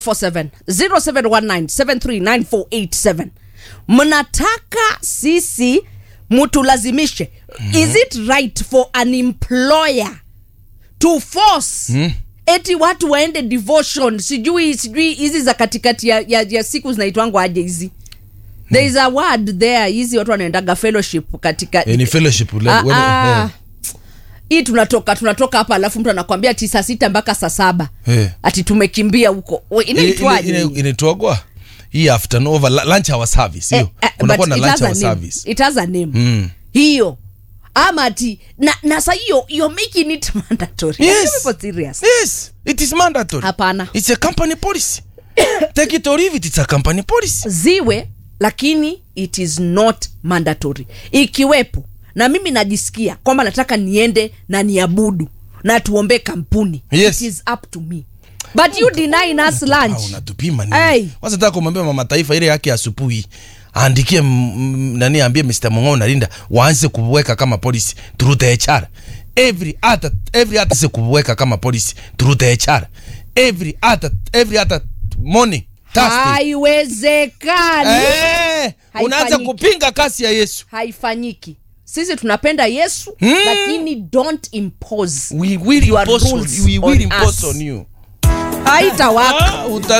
47 0719 739487 mnataka sisi mutulazimishe is it right for an employer to force Mm. eti watu waende devotion sijui sijui hizi za katikati ya, ya, ya siku zinaitwangwa aje hizi there is a word there hizi watu wanaendaga fellowship katika Eh, ni fellowship le- Ah, wele- ah. eh. hii tunatoka tunatoka hapa alafu mtu anakwambia ati saa sita mpaka saa saba Eh. ati tumekimbia huko We, Ile- inaitwaje ile- hii? ile- inaitwagwa hii afternoon over lu- lunch hour service hiyo Eh, eh, kunakuwa but na it lunch has a hour name. service It has a name Mm. hiyo ama ati na, na sa hiyo you're making it mandatory Yes. Are you people serious yes it is mandatory Hapana. it's a company policy take it or leave it it's a company policy ziwe lakini it is not mandatory ikiwepo na mimi najisikia kwamba nataka niende na niabudu na tuombe kampuni Yes. it is up to me but you denying us Ah, lunch unatupima Hey. nini kwanza nataka kumwambia mama taifa ile yake asubuhi aandikie m- m- nani ambie Mr. Mong'o na Linda waanze kuweka kama policy through the HR every other every other se kuweka kama policy through the HR every other every other morning Thursday haiwezekani eh unaanza Haifanyiki. kupinga kasi ya Yesu haifanyiki sisi tunapenda yesu Hmm. lakini don't impose we will Your impose on, rules we will on impose us. on you haitawaka ah, uta